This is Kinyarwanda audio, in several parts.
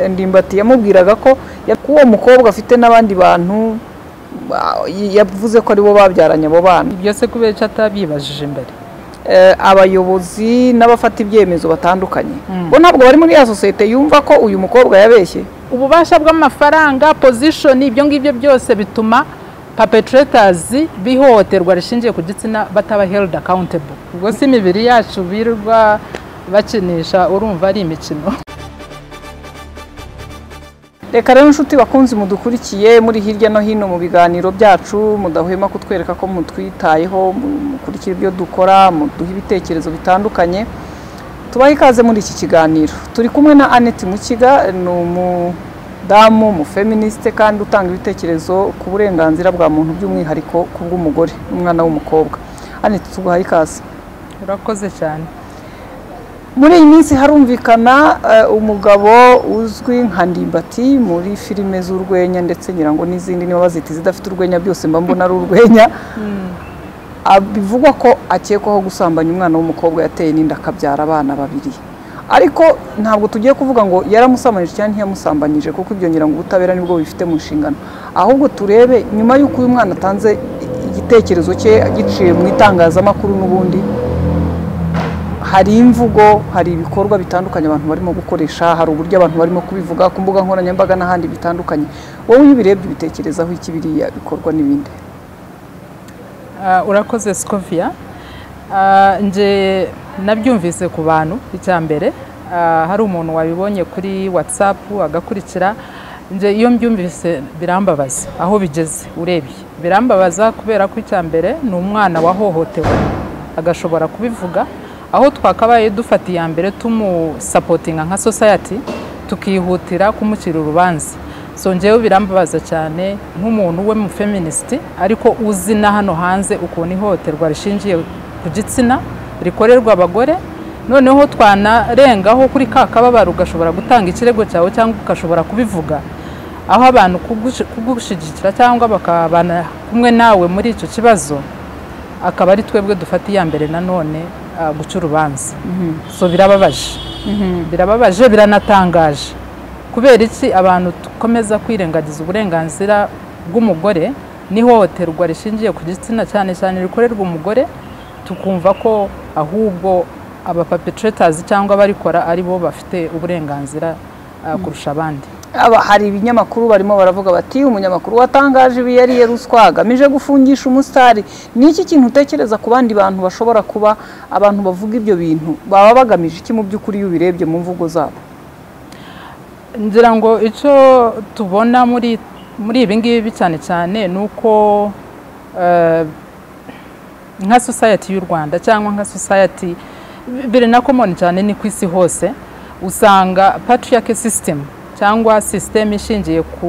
ndimbati yamubwiraga ko uwo mukobwa afite n'abandi bantu yavuze ko aribo babyaranye abo bana ibyo se kubera icyo atabibajije mbere Eh, abayobozi n'abafata ibyemezo batandukanye bo ntabwo bari muri ya sosiyete yumva ko uyu mukobwa yabeshye ububasha bw'amafaranga pozishoni ibyo ngibyo byose bituma papeturetazi bihohoterwa rishingiye ku gitsina bataba heridi akawuntebo ubwo si imibiri yacu birirwa bakinisha urumva ari imikino reka rero inshuti bakunzi mudukurikiye muri hirya no hino mu biganiro byacu mudahwema kutwereka ko mutwitayeho mu- mukurikira ibyo dukora muduha ibitekerezo bitandukanye tubahe ikaze muri iki kiganiro turi kumwe na Annette Mukiga ni umudamu umufeministe kandi utanga ibitekerezo ku burenganzira bwa muntu by'umwihariko ku bw'umugore n'umwana w'umukobwa Annette tuguhaye ikaze urakoze cyane muri iyi minsi harumvikana eh, umugabo uzwi nka ndimbati muri filime z'urwenya ndetse ngira ngo n'izindi niba bazita izidafite urwenya byose mba mbona ari urwenya Ah, bivugwa ko akekwaho gusambanya umwana w'umukobwa yateye n'inda akabyara abana babiri ariko ntabwo tugiye kuvuga ngo yaramusambanyije cyangwa ntiyamusambanyije kuko ibyo ngira ngo ubutabera nibwo bifite mu nshingano ahubwo turebe nyuma y'uko uyu mwana atanze igitekerezo cye giciye mu itangazamakuru n'ubundi hari imvugo hari ibikorwa bitandukanye abantu barimo gukoresha hari uburyo abantu barimo kubivuga ku mbuga nkoranyambaga n'ahandi bitandukanye wowe iyo ubirebye ubitekerezaho iki biriya bikorwa n'ibindi Ah, urakoze sikoviya Ah, nje nabyumvise ku bantu icya mbere ah, hari umuntu wabibonye kuri watsapu agakurikira nje iyo mbyumvise birambabaza aho bigeze urebye birambabaza kubera ko icya mbere ni umwana wahohotewe agashobora kubivuga aho twakabaye dufata iya mbere tumusapotinga nka sosayati tukihutira kumucira urubanza so njyewe birambabaza cyane nk'umuntu we mu feministi ariko uzi na hano hanze ukuntu ihohoterwa rishingiye ku gitsina rikorerwa abagore noneho twanarengaho kuri ka kababaro ugashobora gutanga ikirego cyawe cyangwa ugashobora kubivuga aho abantu kugushi- kugushyigikira cyangwa bakabana kumwe nawe muri icyo kibazo akaba ari twebwe dufata iya mbere nanone ah, guca urubanza so birababaje birababaje biranatangaje kubera iki abantu dukomeza kwirengagiza uburenganzira bw'umugore n'ihohoterwa rishingiye ku gitsina cyane cyane rikorerwa umugore tukumva ko ahubwo abapapetretazi cyangwa abarikora ari bo bafite uburenganzira ah, kurusha abandi Aba, hari ibinyamakuru barimo baravuga bati umunyamakuru watangaje ibi yariye ruswa agamije gufungisha umusitari ni iki kintu utekereza ku bandi bantu bashobora kuba abantu bavuga ibyo bintu baba bagamije iki mu by'ukuri iyo ubirebye mu mvugo zabo ngira ngo icyo tubona muri muri ibi ngibi cyane cyane ni uko eh, nka society y'u rwanda cyangwa nka society bi- biri na common cyane ni ku isi hose usanga patriarchy system cyangwa system ishingiye ku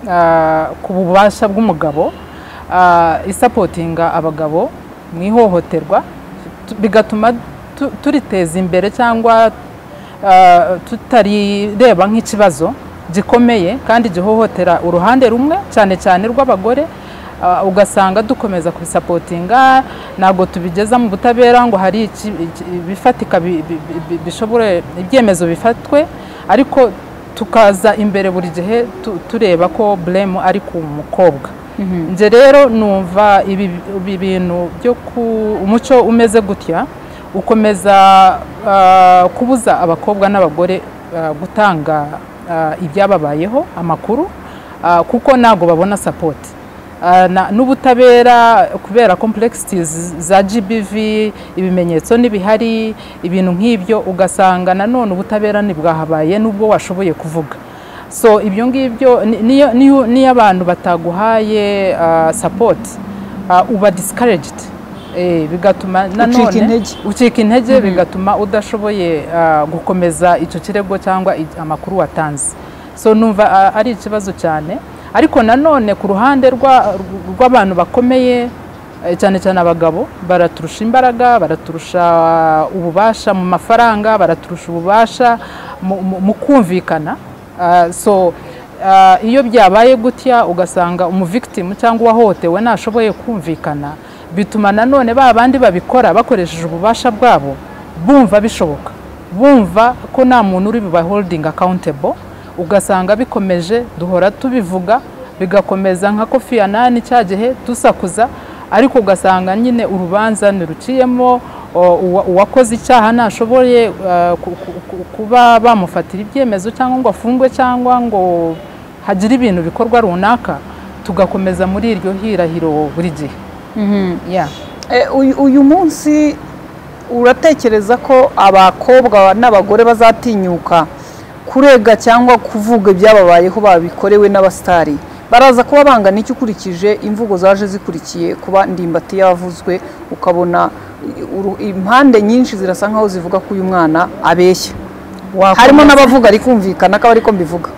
ah, ku bubasha bw'umugabo ah, isapotinga abagabo mu ihohoterwa tu- bigatuma tu- turiteza imbere cyangwa ah, tutarireba nk'ikibazo gikomeye kandi gihohotera uruhande rumwe cyane cyane rw'abagore ah, ugasanga dukomeza kubisapotinga ntabwo tubigeza mu butabera ngo hari iki- iki- ibifatika bi- bi- bi- bi- bishobore ibyemezo bifatwe ariko tukaza imbere buri gihe tu- tureba ko buremu ari ku mukobwa njye rero numva ibi ibi bintu byo ku umuco umeze gutya ukomeza ah, kubuza abakobwa n'abagore ah, gutanga ah, ibyababayeho amakuru ah, kuko ntabwo babona sapoti Ah, na- n'ubutabera kubera complexities za gbv ibimenyetso n'ibihari ibintu nk'ibyo ugasanga nanone ubutabera ntibwahabaye n'ubwo washoboye kuvuga so ibyo ngibyo ni- niyo- niyo- niyo abantu bataguhaye ah, support ah, uba discouraged Eh, bigatuma nanone intege. ucika intege bigatuma udashoboye ah, gukomeza icyo kirego cyangwa i- amakuru watanze so numva ah, ari ikibazo cyane ariko nanone ku ruhande rwa- rw'abantu bakomeye eh, cyane cyane abagabo baraturusha imbaraga baraturusha ububasha mu mafaranga baraturusha ububasha mu- mu- mu kumvikana Ah, so ah, iyo byabaye gutya ugasanga umuvictimu cyangwa uwahohotewe ntashoboye kumvikana bituma nanone ba bandi babikora bakoresheje ububasha bwabo bumva bishoboka bumva ko nta muntu uri buba holding accountable ugasanga bikomeje duhora tubivuga bigakomeza nka kofi yanani cya gihe dusakuza ariko ugasanga nyine urubanza ntiruciyemo uwakoze icyaha ntashoboye kuba bamufatira ibyemezo cyangwa ngo afungwe cyangwa ngo hagire ibintu bikorwa runaka tugakomeza muri iryo hirahiro buri gihe uyu munsi uratekereza ko abakobwa n'abagore bazatinyuka kurega cyangwa kuvuga ibyababayeho babikorewe n'abasitari baraza kuba bangana iki ukurikije imvugo zaje zikurikiye kuba ndimbati yavuzwe ukabona impande nyinshi zirasa nkaho zivuga ko uyu mwana abeshya harimo n'abavuga arikumvikana ko ari ko mbivuga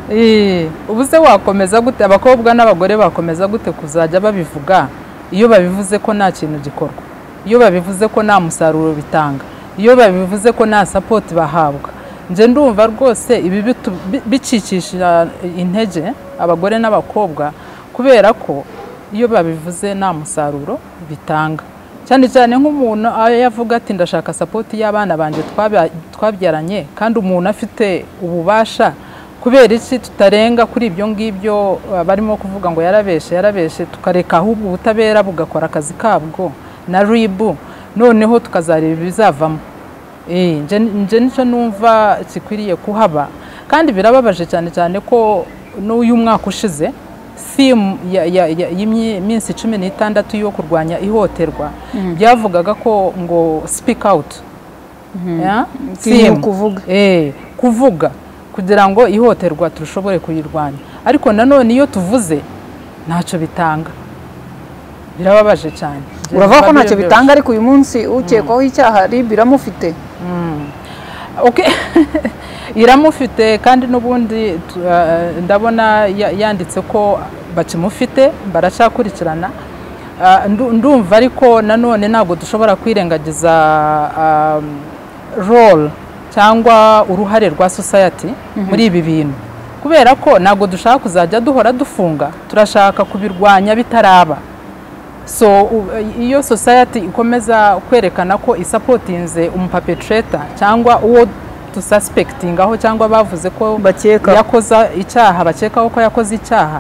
ubuze wakomeza gute abakobwa n'abagore bakomeza gute kuzajya babivuga iyo babivuze ko nta kintu gikorwa iyo babivuze ko nta musaruro bitanga iyo babivuze ko nta sapoti bahabwa njye ndumva rwose ibi bicikisha intege abagore n'abakobwa kubera ko iyo babivuze nta musaruro bitanga cyane cyane nk'umuntu yavuga ati ndashaka sapoti y'abana banjye twabyaranye kandi umuntu afite ububasha kubera iki tutarenga kuri ibyo ngibyo barimo kuvuga ngo yarabeshe yarabeshe tukareka ahubwo ubutabera bugakora akazi kabwo na ribu noneho tukazareba ibizavamo njye nicyo numva kikwiriye kuhaba kandi birababaje cyane cyane ko n'uyu mwaka ushize simu y'iminsi cumi n'itandatu yo kurwanya ihohoterwa byavugaga ko ngo sipike awuti kuvuga kugira ngo ihohoterwa turashobore kuyirwanya ariko nanone iyo tuvuze ntacyo bitanga birababaje cyane uravuga ko ntacyo bitanga ariko uyu munsi ukekwaho icyaha ribu iramufite iramufite kandi n'ubundi ndabona yanditse ko bakimufite baracyakurikirana ndumva ariko nanone ntabwo dushobora kwirengagiza role cyangwa uruhare rwa society muri ibi bintu kubera ko ntabwo dushaka kuzajya duhora dufunga turashaka kubirwanya bitaraba so iyo society ikomeza kwerekana ko isapotinze umupapetreta cyangwa uwo dususpektingaho cyangwa bavuze ko yakoze icyaha bakekaho ko yakoze icyaha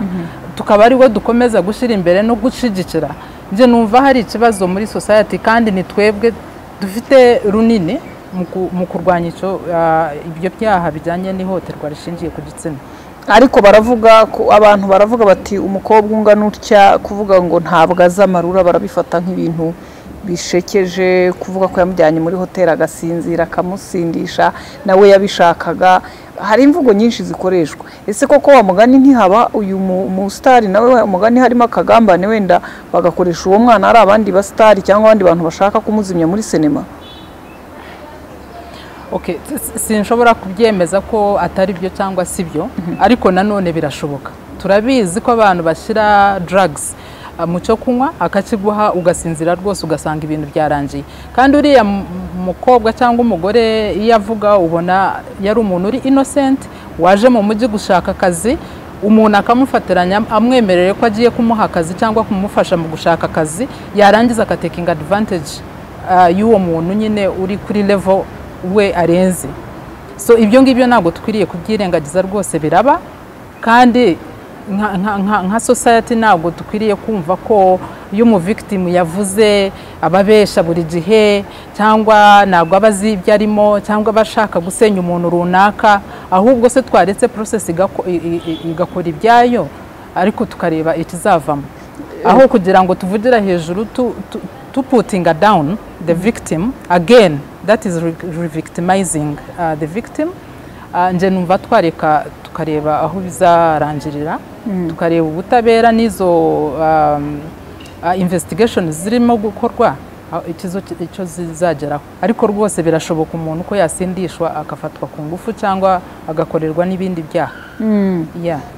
tukaba ariwo dukomeza gushyira imbere no gushyigikira njye numva hari ikibazo muri society kandi ni twebwe dufite runini mu kurwanya ibyo byaha bijyanye n'ihohoterwa rishingiye ku gitsina ariko baravuga abantu baravuga bati umukobwa ungana utya kuvuga ngo ntabwo azi amarura barabifata nk'ibintu bishekeje kuvuga ko yamujyanye muri hoteli agasinzira akamusindisha nawe yabishakaga hari imvugo nyinshi zikoreshwa ese koko wa mugani ntihaba uyu musitari nawe mugani harimo akagambane wenda bagakoresha uwo mwana ari abandi basitari cyangwa abandi bantu bashaka kumuzimya muri sinema sinshobora kubyemeza ko atari byo cyangwa si byo ariko nanone birashoboka turabizi ko abantu bashyira drugs mu cyo kunywa akakiguha ugasinzira rwose ugasanga ibintu byarangiye kandi uriya mukobwa cyangwa umugore iyo avuga ubona yari umuntu uri innocent waje mu mujyi gushaka akazi umuntu akamufatiranya amwemerere ko agiye kumuha akazi cyangwa kumufasha mu gushaka akazi yarangiza agatekinga advantage y'uwo muntu nyine uri kuri level we arenze so ibyo ngibyo ntabwo dukwiriye kubyirengagiza rwose biraba kandi nka society ntabwo dukwiriye kumva ko iyo umuvigitimu yavuze ababesha buri gihe cyangwa ntabwo aba azi ibyo arimo cyangwa aba ashaka gusenya umuntu runaka ahubwo se twaretse porosesi igakora ibyayo ariko tukareba ikizavamo aho kugira ngo tuvugira hejuru tuputinga dawuni the victim again that is revictimizing the victim nje numva twareka tukareba aho bizarangirira tukareba ubutabera n'izo investigation zirimo gukorwa icyo zizageraho ariko rwose birashoboka umuntu ko yasindishwa agafatwa ku ngufu cyangwa agakorerwa n'ibindi byaha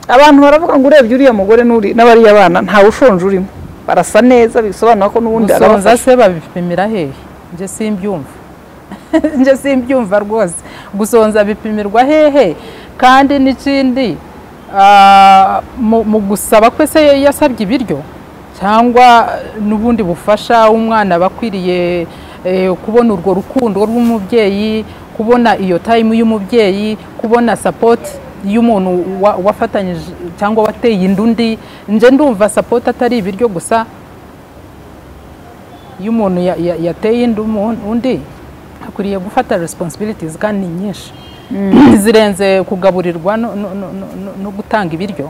abantu baravuga ngo urebye uriya mugore n'abariya bana ntawe ushonje urimo barasa neza bisobanura ko n'ubundi arabafasha se babipimira hehe njye simbyumva njye simbyumva rwose gusonza bipimirwa hehe kandi n'ikindi mu gusaba ko se yasabye ibiryo cyangwa n'ubundi bufasha umwana bakwiriye kubona urwo rukundo rw'umubyeyi kubona iyo tayimu y'umubyeyi kubona sapoti y'umuntu wa- wafatanyije cyangwa wateye inda undi nje ndumva sapoti atari ibiryo gusa iyo umuntu ya- ya- yateye inda umuntu- undi akwiriye gufata responsibilities kandi ni nyinshi zirenze kugaburirwa no- no- no- no- no- no gutanga ibiryo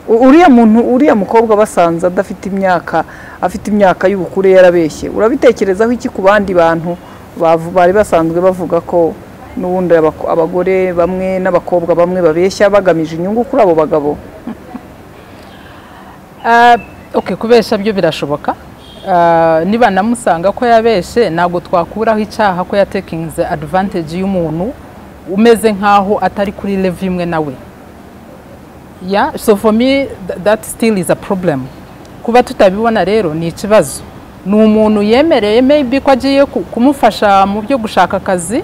U- uriya muntu uriya mukobwa basanze adafite imyaka afite imyaka y'ubukure yarabeshye urabitekerezaho iki ku bandi bantu bavu- bari basanzwe bavuga ko n'ubundi abako- abagore bamwe n'abakobwa bamwe babeshya bagamije inyungu kuri abo bagabo Ah, okay kubesha byo birashoboka Ah, niba namusanga ko yabeshe ntabwo twakuraho icyaha ko yatekinze advantage y'umuntu umeze nk'aho atari kuri level imwe nawe yeah so for me th- that still is a problem kuba tutabibona rero ni ikibazo ni umuntu yemereye maybe ko agiye ku- kumufasha mu byo gushaka akazi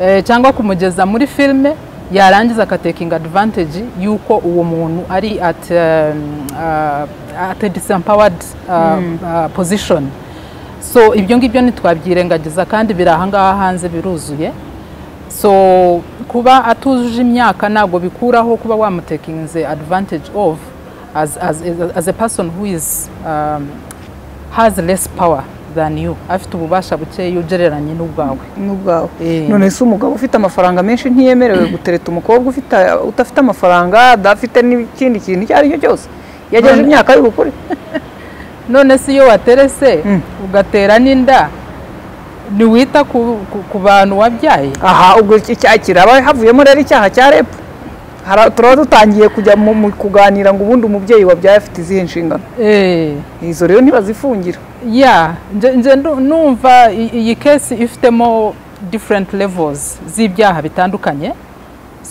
eh, cyangwa kumugeza muri filime yarangiza akatekinga advantage y'uko uwo muntu ari at, um, uh, at a disempowered uh, uh, position so ibyo ngibyo ntitwabyirengagiza kandi biri ahangaha hanze biruzuye so kuba atujuje imyaka ntabwo bikuraho kuba wamutekinze advantage of as, as, as a person who is um, has less power than you afite ububasha bukeya ugereranye n'ubwawe n'ubwawe Eh. none se umugabo ufite amafaranga menshi ntiyemerewe gutereta umukobwa ufite udafite amafaranga adafite n'ikindi kintu icyo ari cyo cyose yagejeje None- imyaka y'ubukure none se iyo waterese ugatera n'inda ntiwita ku, ku, ku bantu wabyaye aha ubwo iki- icyaha kiraba havuyemo rero icyaha cya rep Hara- turaba dutangiye kujya mu mu kuganira ngo ubundi umubyeyi wabyaye afite izihe nshingano Eh, izo rero ntibazifungira ya nje- nje ndu- numva i- iyi kesi ifitemo different levels z'ibyaha bitandukanye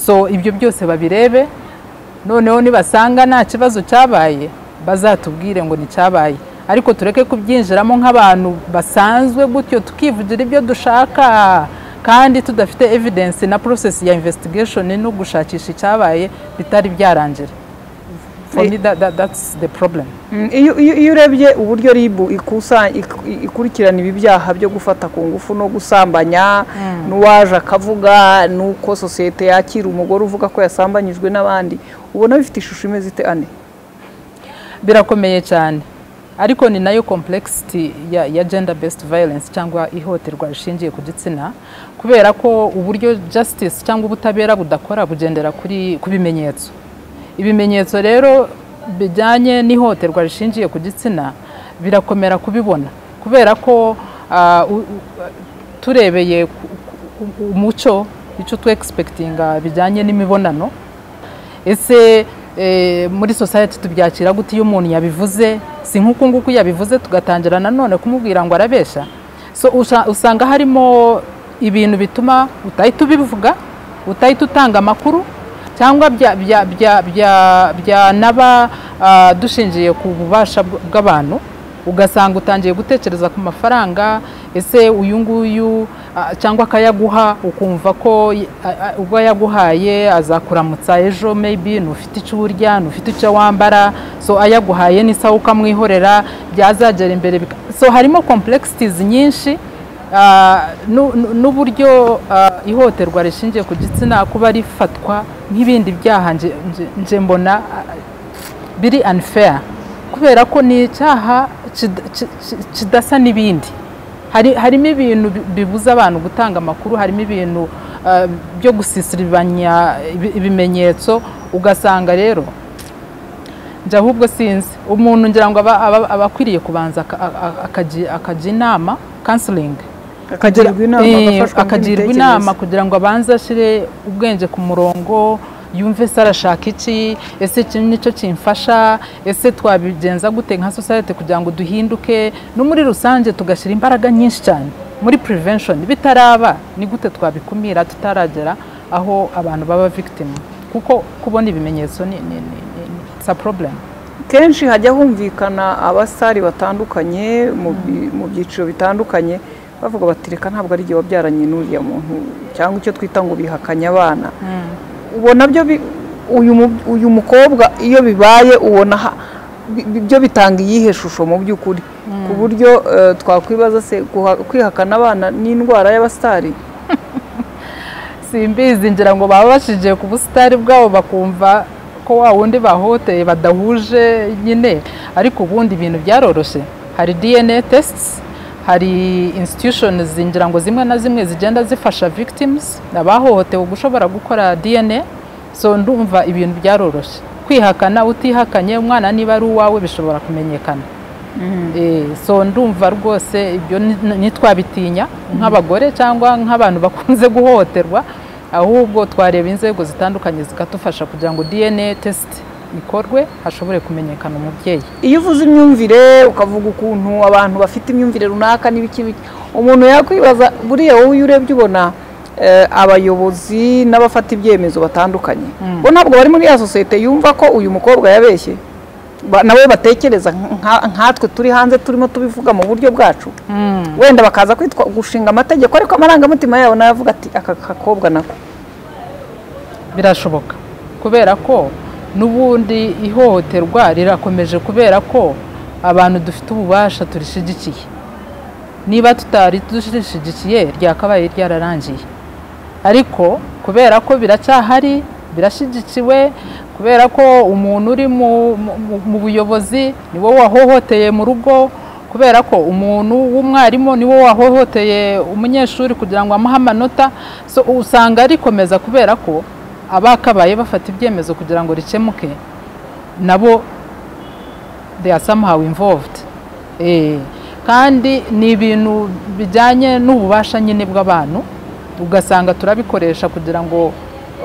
so ibyo byose babirebe noneho nibasanga nta kibazo cyabaye bazatubwire ngo nicyabaye ariko tureke kubyinjiramo nk'abantu basanzwe gutyo tukivugira ibyo dushaka kandi tudafite evidence na process ya investigation no gushakisha icyabaye bitari byarangira for me that, that, that's the problem Mm, iyo iyo- iyo urebye uburyo rib ikusa- ik- ikurikirana ibi byaha byo gufata ku ngufu no gusambanya n'uwaje akavuga n'uko sosiyete yakira umugore uvuga ko yasambanyijwe n'abandi ubona bifite ishusho imeze ite ane birakomeye cyane ariko ni nayo complexity ya, ya gender based violence cyangwa ihohoterwa rishingiye ku gitsina kubera ko uburyo justice cyangwa ubutabera budakora bugendera kuri ku bimenyetso ibimenyetso rero bijyanye n'ihohoterwa rishingiye ku gitsina birakomera kubibona kubera ko ah, u- u- turebeye ku- ku- ku- umuco icyo tu egispekitinga bijyanye n'imibonano ese eh, muri society tubyakira gute iyo umuntu yabivuze si nk'uku nguku yabivuze tugatangira nanone kumubwira ngo arabeshya so usha- usanga harimo ibintu bituma utahita ubivuga utahita utanga amakuru cyangwa bya- bya- bya- bya- byanaba ah, dushingiye ku bubasha bw- bw'abantu ugasanga utangiye gutekereza ku mafaranga ese uyu nguyu ah, cyangwa akayaguha ukumva ko y- a- a- ubwo yaguhaye azakuramutsa ejo maybe ntufite icyo urya ntufite icyo wambara so ayaguhaye n'isaha ukamwihorera byazagera imbere bika- so harimo complexities nyinshi ah, nu- nu- n'uburyo ah, ihohoterwa rishingiye ku gitsina kuba rifatwa nk'ibindi byaha nje- nje- nje mbona ah, biri unfair kubera ko ni icyaha kid- ki- ki- kidasa n'ibindi Hari- harimo ibintu bi- bibuza abantu gutanga amakuru harimo ibintu ah, byo gusisiribanya ibi- ibimenyetso ugasanga rero njye ahubwo sinzi umuntu ngira ngo aba- aba aba akwiriye kubanza aka- a- a- akaji- akajya inama kansilingi akagirwa inama Eh, agafashwa mu akagirwa by'imitekerereze. inama kugira ngo abanze ashyire ubwenge ku murongo yumve se arashaka iki ese iki nicyo kimfasha ese twabigenza gute nka society kugira ngo duhinduke no muri rusange tugashyira imbaraga nyinshi cyane muri prevention bitaraba ni gute twabikumira tutaragera aho abantu baba victim kuko kubona ibimenyetso ni ni ni ni ni- it's a problem kenshi hajya humvikana abasitari batandukanye mu bi- mu byiciro bitandukanye bavuga bati reka ntabwo ari igihe wabyaranye n'uriya muntu cyangwa icyo twita ngo bihakanye abana ubona byo bi- uyu mu- uyu mukobwa iyo bibaye ubona ha- bi- bi- byo bitanga iyihe shusho mu by'ukuri ku buryo eh, twakwibaza se guha- kwihakana abana n'indwara y'abasitari simbizi ngira ngo babashije ku busitari bwabo bakumva ko wa wundi bahoteye badahuje nyine ariko ubundi ibintu byaroroshye hari dna tesiti hari institutions zingira ngo zimwe na zimwe zigenda zifasha victims abahohotewe gushobora gukora dna so ndumva ibintu byaroroshye kwihakana utihakanye umwana niba ari uwawe bishobora kumenyekana Eh, so ndumva rwose ibyo ni- ntitwabitinya nk'abagore cyangwa nk'abantu bakunze guhohoterwa ahubwo twareba inzego zitandukanye zikadufasha kugira ngo dna test ikorwe hashobore kumenyekana umubyeyi iyo uvuze imyumvire ukavuga ukuntu abantu bafite imyumvire runaka n'ibiki biki, umuntu yakwibaza buriya wowe iyo urebye ubona eh, abayobozi n'abafata ibyemezo batandukanye bo ntabwo bari muri ya sosiyete yumva ko uyu mukobwa yabeshye Ba- nabo batekereza nka- nkatwe turi hanze turimo tubivuga mu buryo bwacu wenda bakaza kwitwa gushinga amategeko ariko amarangamutima yabo nayo avuga ati aka kakobwa nako birashoboka kubera ko n'ubundi ihohoterwa rirakomeje kubera ko abantu dufite ububasha turishyigikiye niba tutari turishyigikiye ryakabaye ryararangiye ariko kubera ko biracyahari birashyigikiwe kubera ko umuntu uri mu- mu- mu- mu buyobozi ni wowe wahohoteye mu rugo kubera ko umuntu w'umwarimu ni wowe wahohoteye umunyeshuri kugira ngo amuhe amanota so usanga rikomeza kubera ko abakabaye bafata ibyemezo kugira ngo rikemuke nabo they are somehow involved eh, kandi ni ibintu bijyanye n'ububasha nyine bw'abantu ugasanga turabikoresha kugira ngo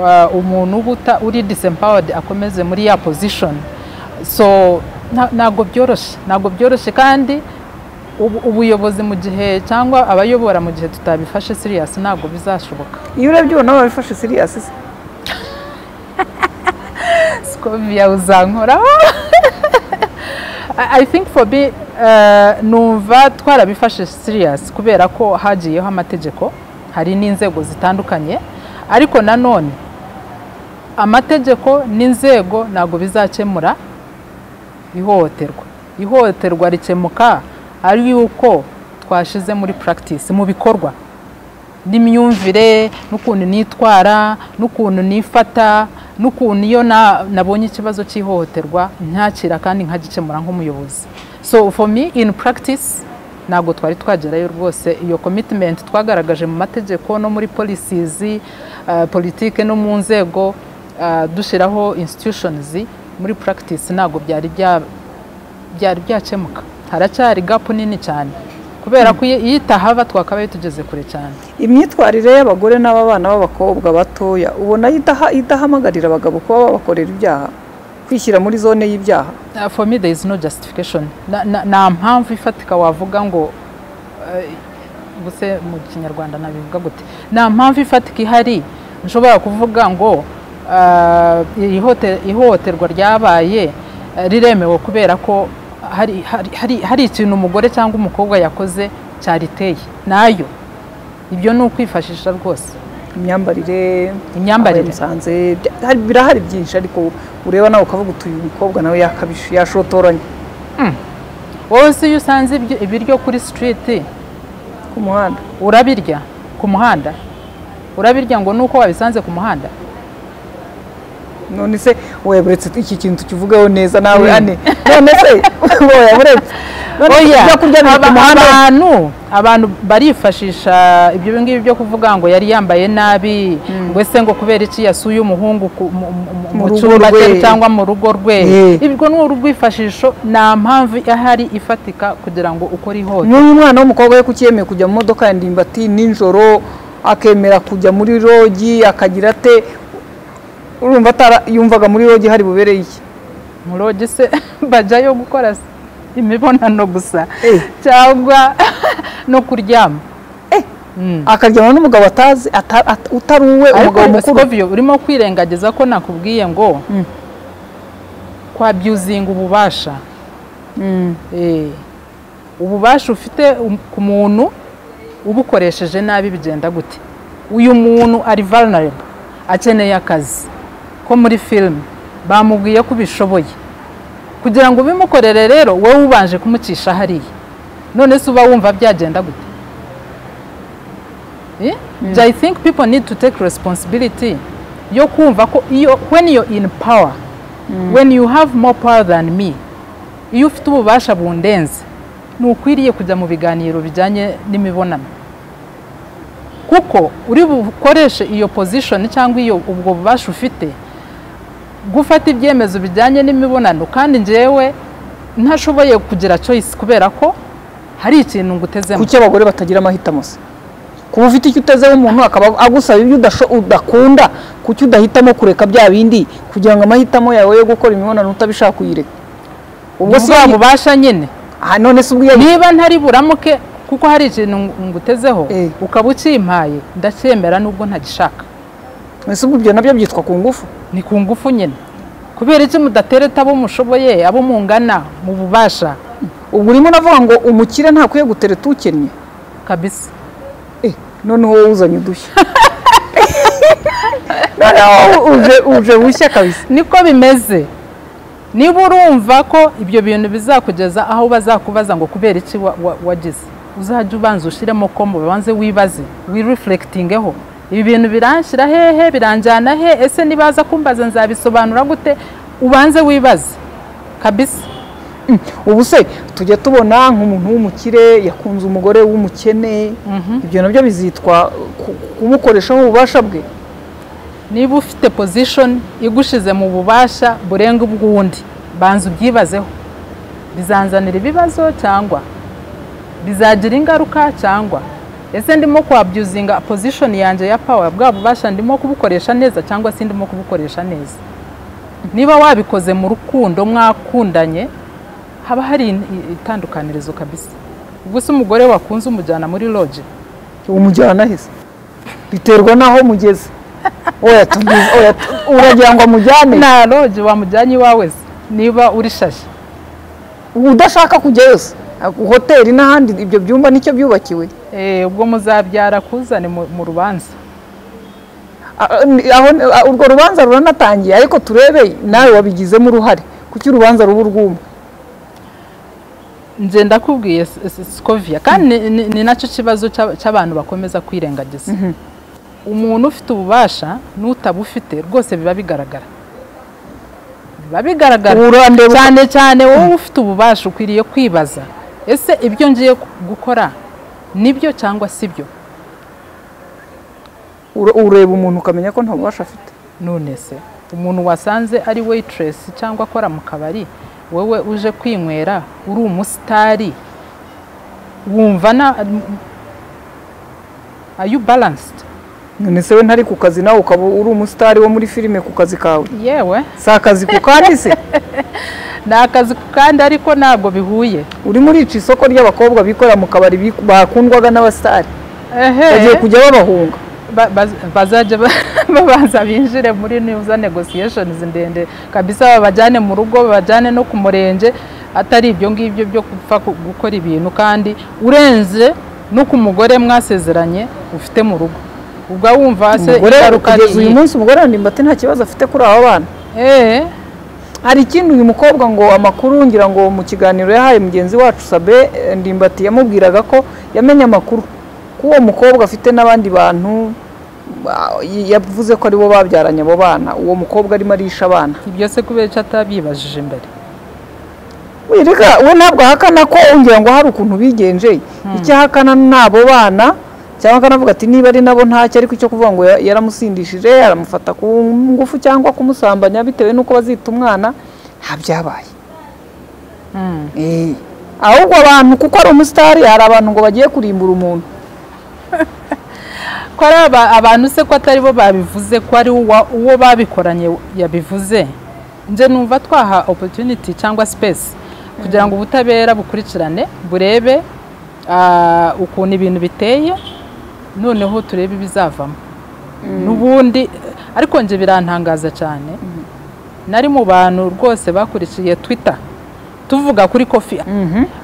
uh, umuntu uba uta- uri disempowered akomeze muri ya position so nta- ntabwo byoroshye ntabwo byoroshye kandi ubu- ubuyobozi mu gihe cyangwa abayobora mu gihe tutabifashe serious ntabwo bizashoboka iyo urebye ubona babifashe siriyasi se. Scovia uzankoraho I- I think for me eh, numva twarabifashe serious kubera ko hagiyeho amategeko hari n'inzego zitandukanye ariko nanone amategeko n'inzego ntabwo bizakemura ihohoterwa ihohoterwa rikemuka ari yuko twashize muri practice mu bikorwa n'imyumvire n'ukuntu nitwara n'ukuntu nifata n'ukuntu iyo na- nabonye ikibazo cy'ihohoterwa ntakira kandi nkagikemura nk'umuyobozi so for me in practice ntabwo twari twagerayo rwose iyo commitment twagaragaje mu mategeko no muri policies eh, politike no mu nzego eh, dushyiraho institutions muri practice ntabwo byari bya- byari byakemuka haracyari gapu nini cyane kubera ko iyo iyo itahaba twakabaye tugeze kure cyane imyitwarire y'abagore n'ababana b'abakobwa batoya ubona idaha- idahamagarira abagabo kuba babakorera ibyaha kwishyira muri zone y'ibyaha Uh, for me there is no justification Na- na- nta mpamvu ifatika wavuga ngo eh, ubuse mu kinyarwanda nabivuga gute nta mpamvu ifatika ihari nshobora kuvuga ngo uh, ihohote- ihohoterwa ryabaye eh, riremewe kubera ko hari, hari, hari, hari ikintu umugore cyangwa umukobwa yakoze cyariteye nayo ibyo ni ukwifashisha rwose imyambarire imyambarire musanze birahari byinshi ariko ureba nawe ukavuga uti uyu mukobwa nawe yakabije yashotoranye wowe se iyo usanze ibyo- ibiryo kuri sitiriti ku muhanda urabirya ku muhanda urabirya ngo nuko wabisanze ku muhanda none se weburetse iki kintu tukivugaho neza nawe Mm. ane none se weburetse none Oya, ibyo kurya biri ku aba- muhanda abantu abantu barifashisha ibyo ngibi byo kuvuga ngo yari yambaye nabi ngo ese ngo kubera iki yasuye umuhungu ku- mu- mu- Mu mu rugo cyumba rwe. cye cyangwa mu rugo rwe Eh. ibwo ni urwifashisho nta mpamvu ihari ifatika kugira ngo ukore ihohoterwa nk'uyu mwana w'umukobwa we kukiyemeye kujya mu modoka ya ndimbati nijoro akemera kujya muri rogi akagira ate urumva atara yumvaga muri rogi hari bubereye iki muroge se bajyayo gukora se imibonano gusa Eh. cyangwa no kuryama Mm. akaryama n'umugabo atazi ata- at- utari uwe umugabo ariko mukuru sikobyo urimo kwirengagiza ko nakubwiye ngo Mm. kwabyuzinga ububasha Eh, ububasha ufite um- ku muntu ubukoresheje nabi bigenda gute uyu muntu ari vulnerable akeneye akazi ko muri filime bamubwiye ko ubishoboye kugira ngo ubimukorere rero wowe ubanje kumucisha hariya none se uba wumva byagenda gute Eh? I think people need to take responsibility yo kumva ko iyo when you're in power when you have more power than me iyo ufite ububasha bundenze ntukwiriye kujya mu biganiro bijyanye n'imibonano kuko uri bukoreshe iyo pozishoni cyangwa iyo ubwo bubasha ufite gufata ibyemezo bijyanye n'imibonano kandi njyewe ntashoboye kugira choice kubera ko hari ikintu ngutezemo kuki abagore batagira amahitamo se kuba ufite icyo utezeho umuntu akaba agusaba ibyo udasho- udakunda kuki udahitamo kureka bya bindi kugira ngo amahitamo yawe yo gukora imibonano utabishaka uyireke ubwo si ubwo ya bubasha nyine Ah, none se ubwo iyo niba ntari buramuke kuko hari ikintu ngutezeho Eh. ukaba ukimpaye ndacyemera nubwo ntagishaka ese ubwo ibyo nabyo byitwa ku ngufu ni ku ngufu nyine kubera iki mudatereta abo mushoboye abo mungana mu bubasha ubwo urimo uravuga ngo umukire ntakwiye gutereta ukennye kabisa Eh, none wowe uzanye udushya none wowe uje- uje bushya kabisa niko bimeze niba urumva ko ibyo bintu bizakugeza aho bazakubaza ngo kubera iki wa- wa- wagize uzajya ubanza ushyiremo ko mu banze wibaze wirefurekitingeho ibi bintu biranshyira hehe biranjyana he ese nibaza kumbaza nzabisobanura gute ubanze wibaze kabisa ubu se tujya tubona nk'umuntu w'umukire yakunze umugore w'umukene ibyo nabyo bizitwa ku- kumukoreshaho ububasha bwe niba ufite pozishoni igushize mu bubasha burenga ubw'undi banza ubyibazeho bizanzanira ibibazo cyangwa bizagira ingaruka cyangwa ese ndimo kwabyuzinga pozishoni yanjye ya pawa bwa bubasha ndimo kubukoresha neza cyangwa se ndimo kubukoresha neza niba wabikoze mu rukundo mwakundanye haba hari in- itandukanirizo kabisa ubwo se umugore wakunze umujyana muri loji umujyana heza biterwa n'aho mugeze oya tugize- oya tu- uragira ngo amujyane nta loji wamujyanye iwawe se niba uri shashi udashaka kujyayo se hoteli n'ahandi ibyo byumba nicyo byubakiwe Eh, ubwo muzabyara kuzane mu mu rubanza Ah, ni- aho ni- ah, urwo rubanza ruranatangiye ariko turebe nawe wabigizemo uruhare kuki urubanza ruba urw'umwe nje ndakubwiye S- S- scoviya kandi ni- ni- ni nacyo kibazo cy'a- cy'abantu bakomeza kwirengagiza umuntu ufite ububasha n'utabufite rwose biba bigaragara biba bigaragara Ubu urandeba uko- cyane cyane wowe ufite ububasha ukwiriye kwibaza ese ibyo ngiye gukora nibyo cyangwa si byo ura- ureba umuntu ukamenya ko nta bubasha afite none se umuntu wasanze ari waitress cyangwa akora mu kabari wowe uje kwinywera uri umusitari wumva na are you balanced none se we ntari ku kazi nawe ukaba uri umusitari wo muri filime ku kazi kawe yewe si akazi ku kandi se ni akazi kandi ariko ntabwo bihuye urimo urica isoko ry'abakobwa bikorera mu kabari bi- bakundwaga n'abasitari bagiye ehe kujya babahunga ba- baz- bazajya ba- babanza binjire muri niza negotiations ndende kabisa babajyane mu rugo babajyane no ku murenge atari ibyo ngibyo byo gupfa ku- gukora ibintu kandi urenze no ku mugore mwasezeranye ufite mu rugo ubwo wumva se umugore ingaruka ari kugeza uyu iyi. munsi umugore wandimbati nta kibazo afite kuri aba bana Eh, hari ikindi uyu mukobwa ngo amakuru ngira ngo mu kiganiro yahaye mugenzi wacu sabe eh, ndimbati yamubwiraga ko yamenye amakuru ko uwo mukobwa afite n'abandi bantu ba- yavuze ko aribo babyaranye abo bana uwo mukobwa arimo arisha abana ibyo se kubera icyo atabibajije imbere wireka we ntabwo ahakana ko ngira ngo hari ukuntu bigenje icyo ahakana ni abo bana cyangwa akanavuga ati niba ari nabo ntacyo ariko icyo kuvuga ngo ya- yaramusindishije aramufata ku ngufu cyangwa kumusambanya bitewe n'uko bazita umwana nta byabaye Mm. Eh, ahubwo abantu kuko ari umusitari hari abantu ngo bagiye kurimbura umuntu ko ari aba- abantu se ko atari bo babivuze ko ari uwa- uwo babikoranye yabivuze nje numva twaha opportunity cyangwa space kugira ngo ubutabera bukurikirane burebe ah, ukuntu ibintu biteye noneho turebe ibizavamo n'ubundi eh, ariko nje birantangaza cyane nari mu bantu rwose bakurikiye twitter tuvuga kuri kofi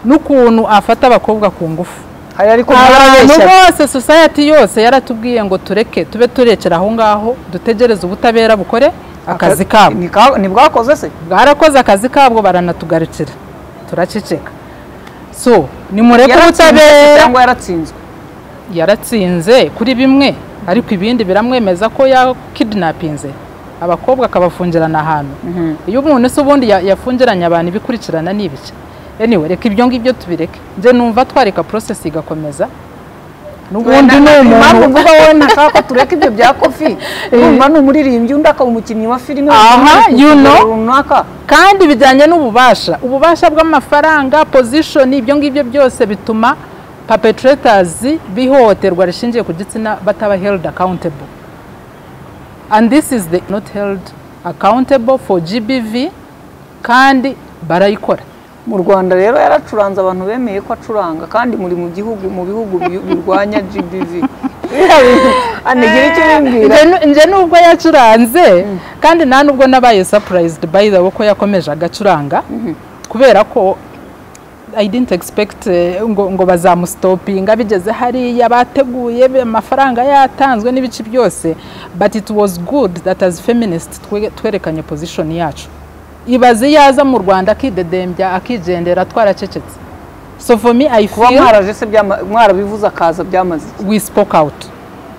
n'ukuntu afata abakobwa ku ngufu hari ariko abantu ntarabeshya bose society yose yaratubwiye ngo tureke tube turekera aho ngaho dutegereze ubutabera bukore akazi kabo Ni ka- ni bwakoze se bwarakoze akazi kabwo baranatugarukira turaceceka so nimureke yaratsinzwe ubutabera cyangwa yaratsinzwe yaratsinze kuri bimwe ariko ibindi biramwemeza ko yakidinapinze abakobwa akabafungirana ahantu iyo umuntu se ubundi ya- yafungiranye abantu ibikurikirana ni ibice anyway reka ibyo ngibyo tubireke njye numva twareka porosesi igakomeza n'ubundi ni impamvu umuntu uvuga wowe ntashaka ko tureka ibyo bya kofi urumva ni umuririmbyi undi akaba umukinnyi wa filime Aha, undi you akaba know. runaka kandi bijyanye n'ububasha ububasha bw'amafaranga pozishoni ibyo ngibyo byose bituma papeturetazi bihohoterwa rishingiye ku gitsina bataba held accountable and this is the not held accountable for gbv kandi barayikora mu rwanda rero yaracuranze abantu bemeye ko acuranga kandi muri mu gihugu mu bihugu bi- birwanya gbv anigira icyo ubimbwira Nje- nje nubwo yacuranze kandi nta nubwo nabaye surprised by the way ko yakomeje agacuranga kubera ko I didn't expect eh, ngo, ngo bazamusitopinga bigeze hariya bateguye be- amafaranga yatanzwe n'ibice byose but it was good that as feminist twe- twerekanye position yacu ibaze yaza mu rwanda akidedembya akigendera twaracecetse so for me I kuba feel mwaraje se byama- mwarabivuze akaza byamaze iki? we spoke out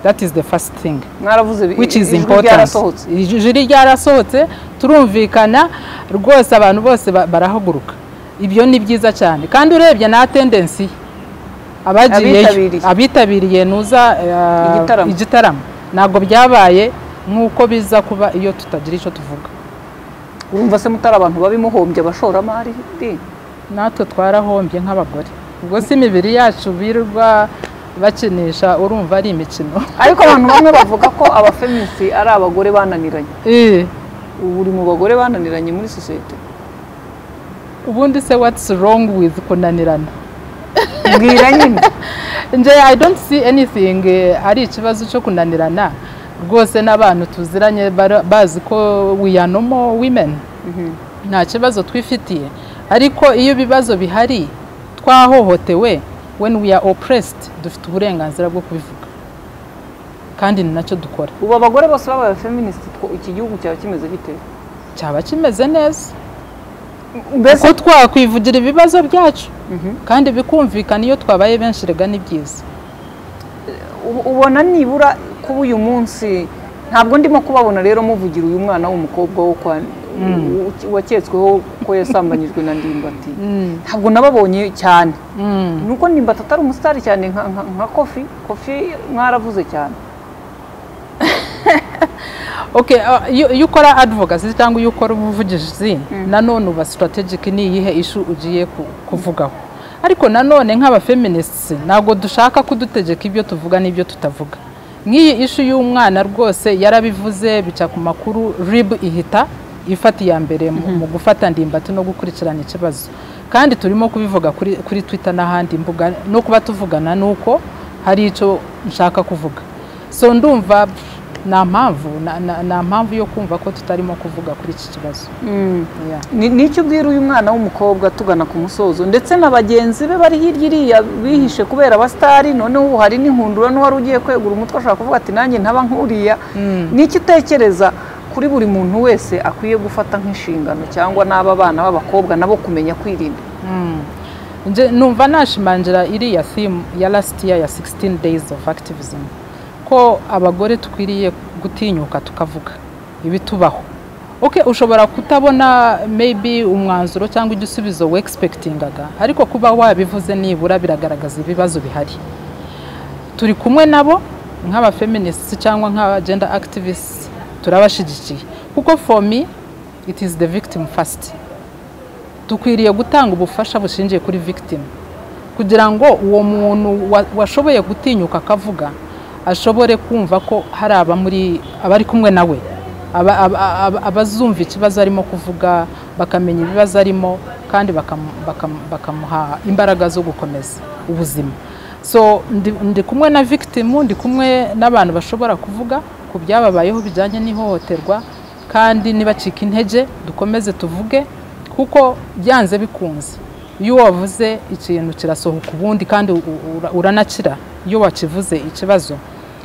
that is the first thing mwaravuze bi- which is ijwi important ryarasohotse ijwi ryarasohotse turumvikana rwose abantu bose ba- barahaguruka ibyo ni byiza cyane kandi urebye na tendency abagiyeyo Abitabiriye. abitabiriye nuza eh, Igitaramo. igitaramo ntabwo byabaye nk'uko biza kuba iyo tutagira icyo tuvuga urumva se mutari abantu babimuhombye abashoramari di natwe twarahombye nk'abagore ubwo si imibiri yacu birirwa bakinisha urumva ari imikino ariko abantu bamwe bavuga ko abafeminisi ari abagore bananiranye Eh, ubu uri mu bagore bananiranye muri sosiyete ubundi se what's wrong with kunanirana mbwira nyine nje i don't see anything eh, ari ikibazo cyo kunanirana rwose n'abantu tuziranye bara- bazi ko we are normal women nta kibazo twifitiye ariko iyo ibibazo bihari twahohotewe when we are oppressed dufite uburenganzira bwo kubivuga kandi ni nacyo dukora ubu abagore bose babaye abafeminisi iki gihugu cyaba kimeze gite cyaba kimeze neza mbese ko twakwivugira ibibazo byacu kandi bikumvikana iyo twabaye benshi rega ni byiza ubu- ubona nibura kuba uyu munsi ntabwo ndimo kubabona rero muvugira uyu mwana w'umukobwa wo kwa u- waketsweho ko yasambanyijwe na ndimbati ntabwo nababonye cyane Mm. nuko ndimbati atari umusitari cyane nka- nka nka kofi kofi mwaravuze cyane Okay, uh, iyo iyo ukora advocacy cyangwa iyo ukora ubuvugizi nanone uba strategic ni iyihe ishu ugiye ku- kuvugaho ariko nanone nk'abafeminists ntabwo dushaka kudutegeka ibyo tuvuga n'ibyo tutavuga nk'iyi ishu y'umwana rwose yarabivuze bica ku makuru rib ihita ifata iya mbere mu- mu gufata ndimbati no gukurikirana ikibazo kandi turimo kubivuga kuri, kuri twitter n'ahandi mbuga no kuba tuvugana nuko hari icyo nshaka kuvuga so ndumva nta mpamvu na- na- nta mpamvu yo kumva ko tutarimo kuvuga kuri iki kibazo Yeah. Ni- nicyo ubwira uyu mwana w'umukobwa tugana ku musozo ndetse na bagenzi be bari hirya iriya bihishe kubera abasitari noneho ubu hari n'inhundura n'uwari ugiye kwegura umutwe ashobora kuvuga ati nanjye ntaba nkuriya niki utekereza kuri buri muntu wese akwiye gufata nk'inshingano cyangwa n'aba bana b'abakobwa nabo kumenya kwirinda Nje- numva nashimangira iriya theme ya last year ya 16 days of activism ko abagore dukwiriye gutinyuka tukavuga ibitubaho okay ushobora kutabona maybe umwanzuro cyangwa igisubizo we expectingaga ariko kuba wabivuze nibura biragaragaza ibibazo bihari turi kumwe nabo nk'abafeminists cyangwa nk'aba gender activists turabashyigikiye kuko for me it is the victim first dukwiriye gutanga ubufasha bushingiye kuri victim kugira ngo uwo muntu wa- washoboye gutinyuka akavuga ashobore kumva ko hari abamuri abari kumwe nawe aba- aba- aba- abazumva ikibazo arimo kuvuga bakamenya ibibazo arimo kandi bakam- bakam- bakamuha imbaraga zo gukomeza ubuzima so ndi, ndi kumwe na victim ndi kumwe n'abantu bashobora kuvuga ku byababayeho bijyanye n'ihohoterwa kandi nibacika intege dukomeze tuvuge kuko byanze bikunze iyo wavuze ikintu kirasohoka ubundi kandi u- u- ura- uranakira iyo wakivuze ikibazo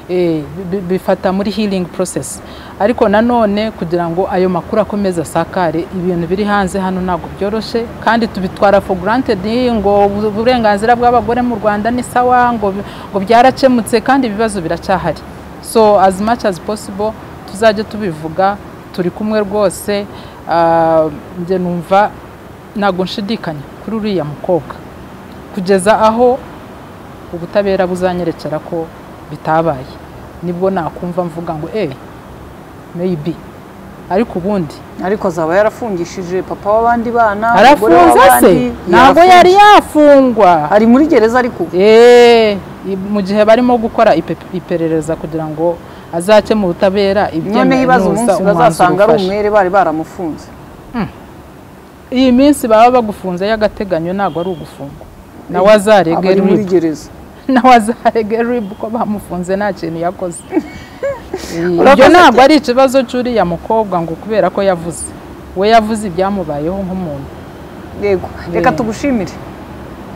eh, bi- bifata muri healing process ariko nanone kugira ngo ayo makuru akomeze asakare ibintu biri hanze hano ntabwo byoroshye kandi tubitwara for granted ngo ubu- uburenganzira bw'abagore mu rwanda ni sawa ngo, bi- ngo byaracemutse kandi ibibazo biracyahari so as much as possible tuzajya tubivuga turi kumwe rwose ah, njye numva ntabwo nshidikanya kuri uriya mukobwa kugeza aho ubutabera buzanyerekera ko bitabaye nibwo nakumva mvuga ngo eh meyibi ariko ubundi ariko azaba yarafungishije papa w'abandi bana umugore arafunze se w'abandi, ntabwo yari yafungwa ari muri gereza ariko ubu. Eh, i- mu gihe barimo gukora ipe- iperereza kugira ngo azake mu butabera noneho ibaze ibyemenuza umunsi umwanzuro bazasanga ari ufashe umwere bari baramufunze iyi minsi baba bagufunze y'agateganyo ntabwo ari ugufungwa nawe aba azarege ari muri rib gereza nawe azarege rib ko bamufunze nta kintu yakoze ibyo Urakoze ntabwo ari ikibazo cy'uriya mukobwa ngo kubera ko yavuze we yavuze ibyamubayeho nk'umuntu yego reka tugushimire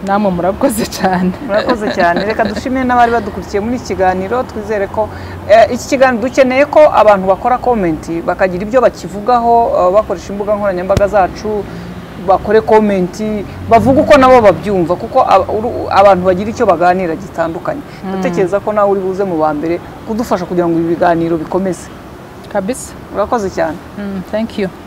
namwe murakoze cyane murakoze cyane reka dushimire n'abari badukurikiye muri iki kiganiro twizere ko eh, iki kiganiro dukeneye ko abantu bakora komenti bakagira ibyo bakivugaho eh, bakoresha imbuga nkoranyambaga zacu bakore komenti bavuga uko nabo babyumva kuko ab- uru- abantu bagira icyo baganira gitandukanye ndatekereza ko nawe uri buze mu ba mbere kudufasha kugira ngo ibi biganiro bikomeze kabisa urakoze cyane Mm, thank you